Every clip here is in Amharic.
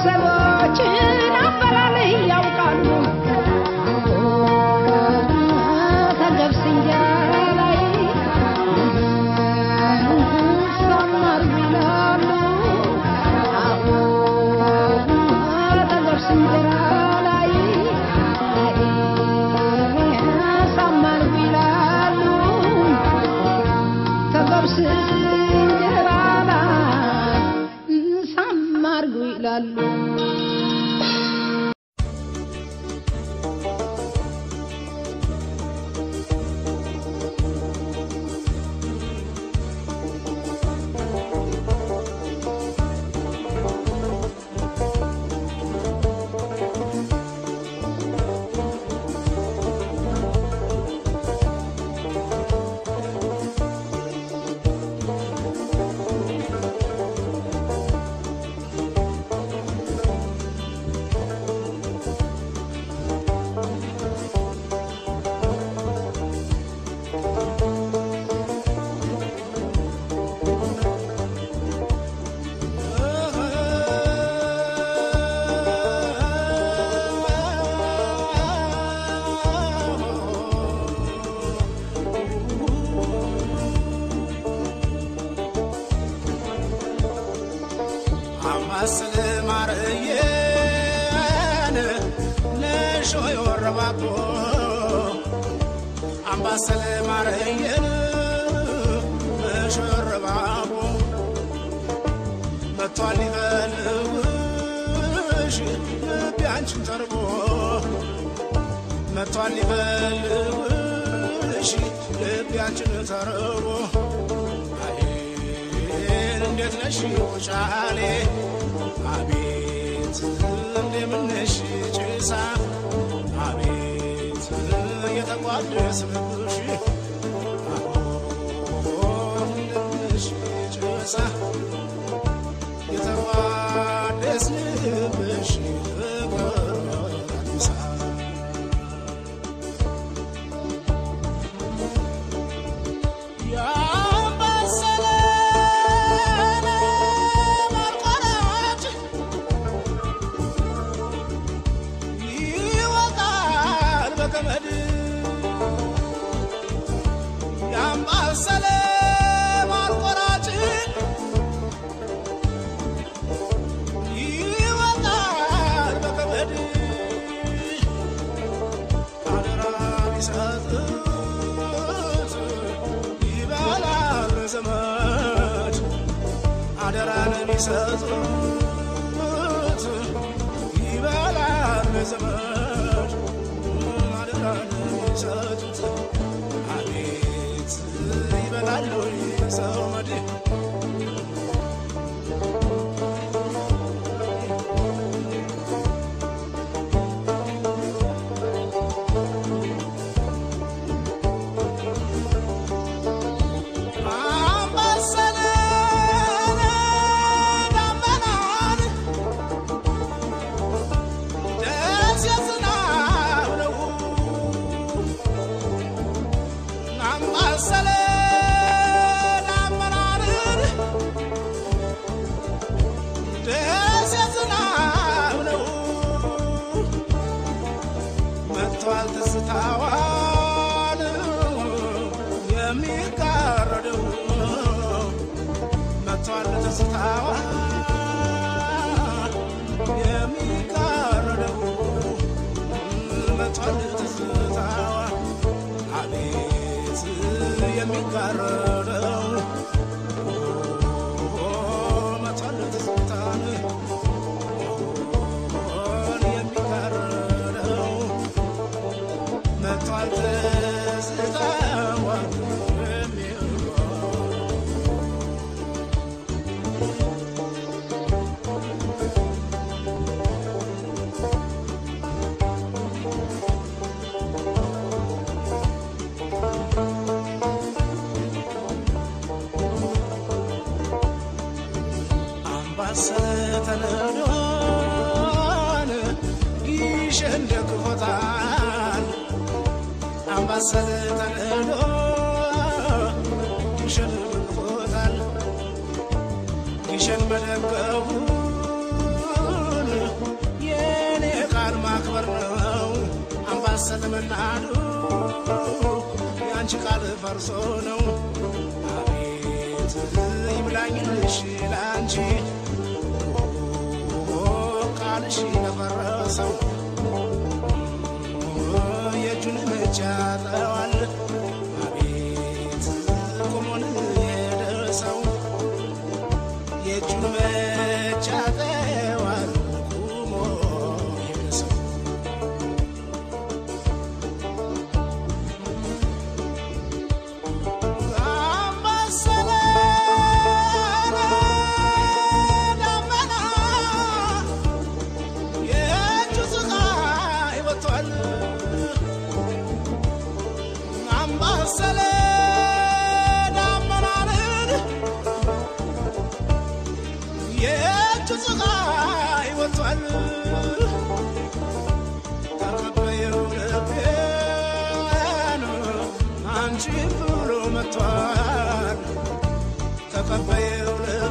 ሰዎችን አበላል ያውቃሉ ከገብስ እንጀራ ላይ ሰማር ይላሉ አዎ ከገብስ እንጀራ ላይ ሰማር ይላሉ ከገብስ እንጀራ ላይ ሰማር ይላሉ አማስል ማርየን ነሾ የወረባቦ አምባሰል ማርየን ነሾ የወረባቦ መጥቷል ሊፈልግሽ ልቤ አንቺን ተርቦ መጥቷል ሊፈልግሽ ልቤ አንቺን ተርቦ አይ እንዴት ነሽ ውጫሌ አቤት እንደምነሽ ጭሳ አቤት የተቋደስንብሽ እንደምነሽ ጭሳ የተቋደስንብሽ አዲሳ ዘመድ አደራን ቢሰጡት ይበላል ዘመድ አደራን ቢሰጡት አቤት ይበላሉ ዘመድ መጥቷል ትዝታዋን የሚጋረደው መጥቷል ትዝታዋን የሚጋረደው መጥቷል ትዝታዋን አቤት የሚጋረደው መጥቷል ትዝታን የሚጋረደው መጥቷል ትዝታዋን የሚጋረደው አምባሰል ተነዶን ይሸን ደግፎታል አምባሰል ተነዶ ይሸን ደግፎታል ይሸን መደገፉን ሰለመናዱ የአንቺ ቃል ፈርሶ ነው አቤት ይብላኝልሽ ለአንቺ ቃልሽ ለፈረሰው የእጁን መቻ ጠዋል አቤት ቁሞን የደረሰው የእጁን መቻ ጠዋል ቁሞ የደረሰው አምባሰለ ደመና የእጁ ፀሐይ ወጥቷል አምባሰለ ደመናንን የእጁ ፀሐይ ወጥቷል ተቀበየው ልቤን አንቺን ብሎ መጥቷል ተቀበየው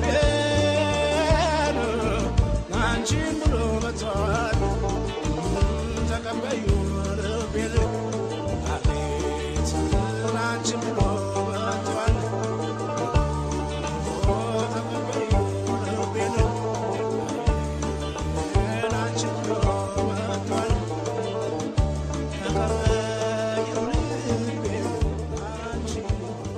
ልቤን አንቺን ብሎ መጥቷል ተቀበዩ ልቤን አቤት አንቺን ብሎ መጥቷል ተቀበዩ ልቤን አንቺን ብሎ መጥቷል ተቀበዩ ልቤን አንቺን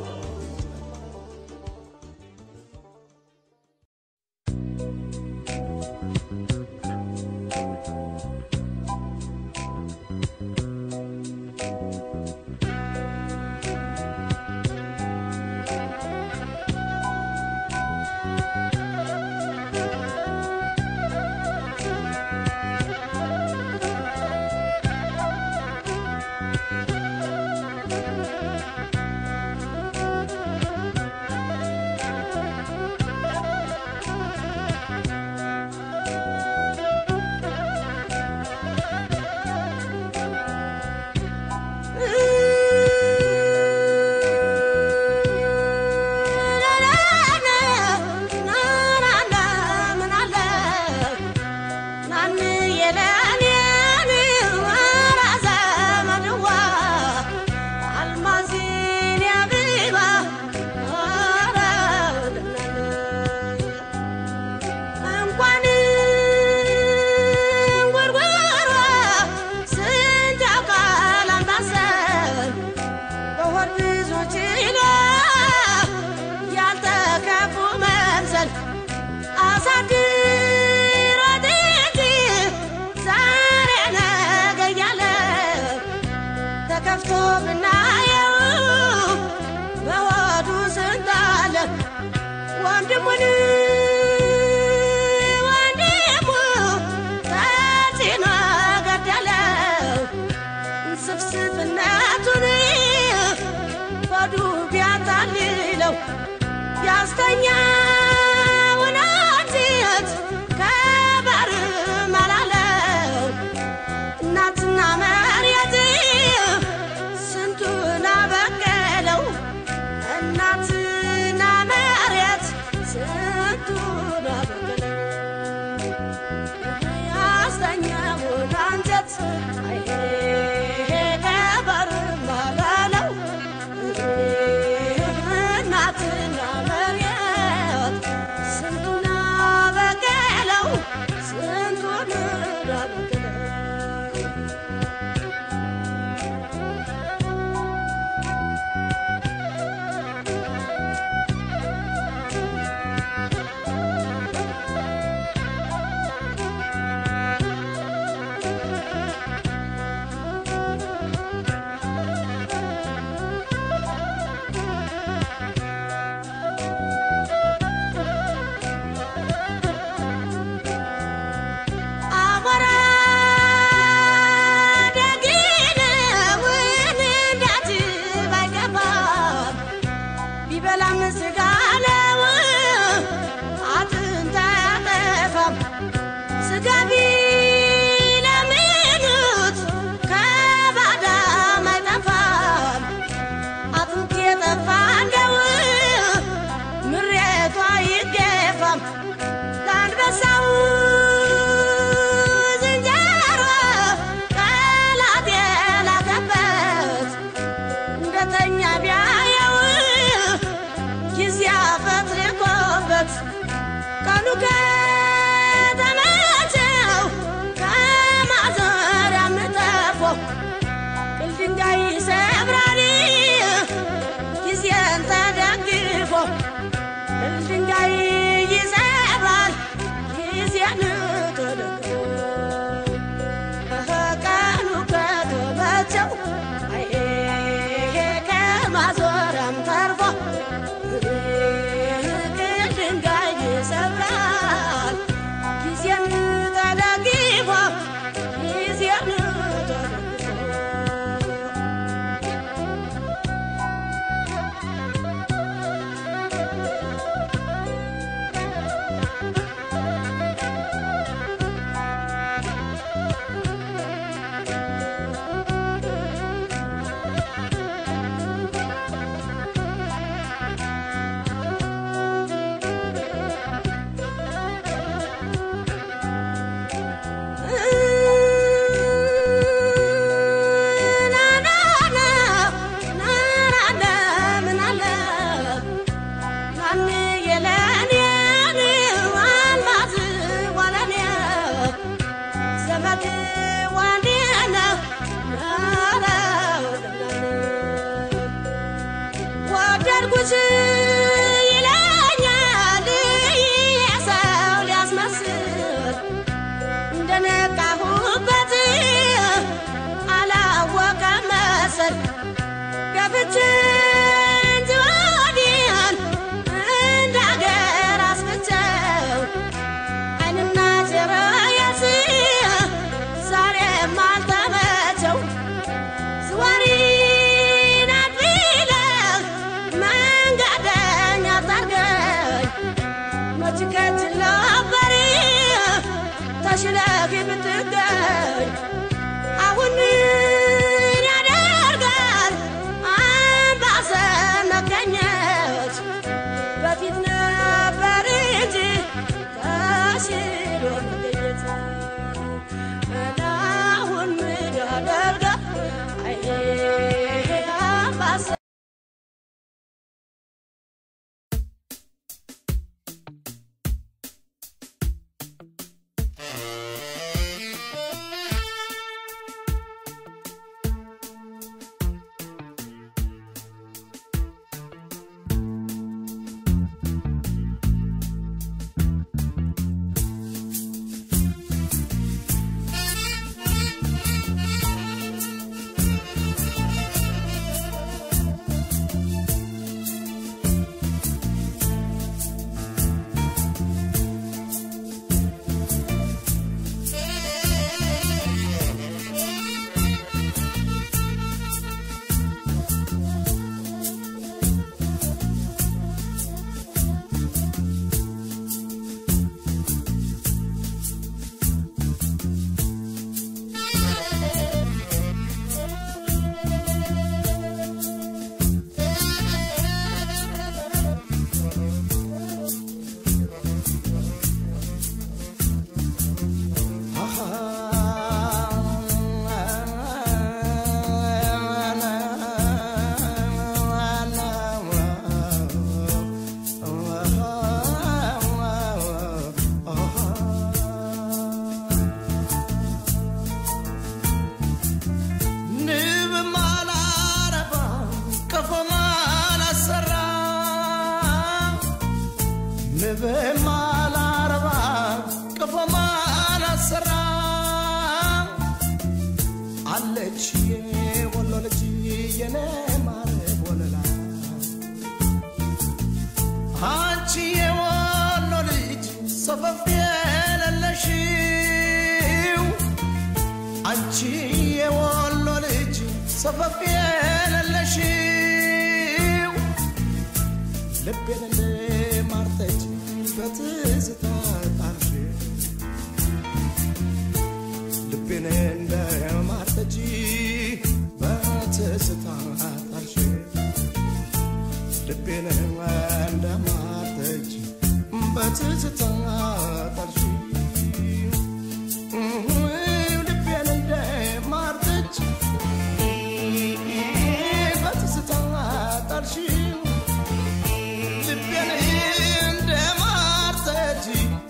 ያልተከፉ መምሰል አሳድሮት እንጂ ዛሬ ነገ እያለ ተከፍቶ ብናየው በሆዱ ስንት አለ ወንድሙን ወንድሙ ተጭኖ ገደለው ስፍስፍነቱን ሆዱ ቢያታልለው ያስተኛውን አንጀት ከበር መላለው እናትና መሬት ስንቱን አበቀለው እናትና መሬት ስንቱን አበቀለው ያስተኛውን አንጀት አይ ከበር መላለው እናትና መሬት ከተመቸው ከማዘሪያም ተርፎ ቅል ድንጋይ ይሰብራል ጊዜን ተደግፎ ቅል ድንጋይ ይሰብራል ጊዜን ተደግፎ ቀኑ ከተመቸው አይ ከማዞሪያም ተርፎ ቅል ድንጋይ ይሰብራል ጊዜን ተደግፎ ጊዜን ተደግፎ ወደድኩሽ ይለኛል የሰው ሊያስመስል እንደነቃሁበት አላወቀ መሰል ገብቼ እንጂ ወዲያን እንደ አገር አስፍቼው ዓይንና ጆሮዬስ ዛሬም አልተመቸው ዝዋሪ ናት ቢለህ መንገደኛ ታርገኝ መች ከጅል ነበር ተሽለህ ብትገኝ አሁን ምን ያደርጋል አምባሰል መገኘት በፊት ነበር እንጂ ተሽሎ መገኘት አሁን ምን ያደርጋል አይ አምባሰል ንብም አላረባ ቀፎም አላሰራ አለች የወሎ ልጅ የኔ ማር ወለላ አንቺ የወሎ ልጅ ሰፈፍ የሌለሽው አንቺ የወሎ ልጅ ሰፈፍ የሌለሽው ልቤን እንደ ማርጠጅ በትዝታ ጣልሽ ልቤን እንደ ማርጠጅ በትዝታ ጣልሽ ልቤን እንደ ማርጠጅ በትዝታ ጣልሽ ልቤን እንደ ማርጠጅ በትዝታ ጣልሽው ልቤን እንደ ማርጠጅ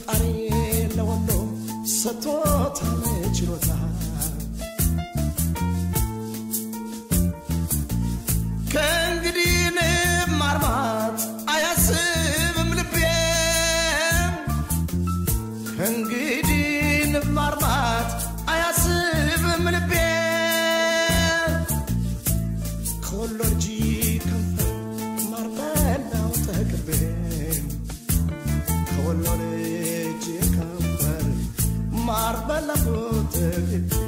ፈጣሪ ለወሎ ሰጥቶታል ችሎታ ከእንግዲህ ማርማት አያስብም ልቤ ከእንግዲህ ማርማት አያስብም ልቤ ከወሎ ልጅ ከንፈር ማር በላው ተክቤ ከወሎ ልጅ ከንፈር ማር በላው ተክቤ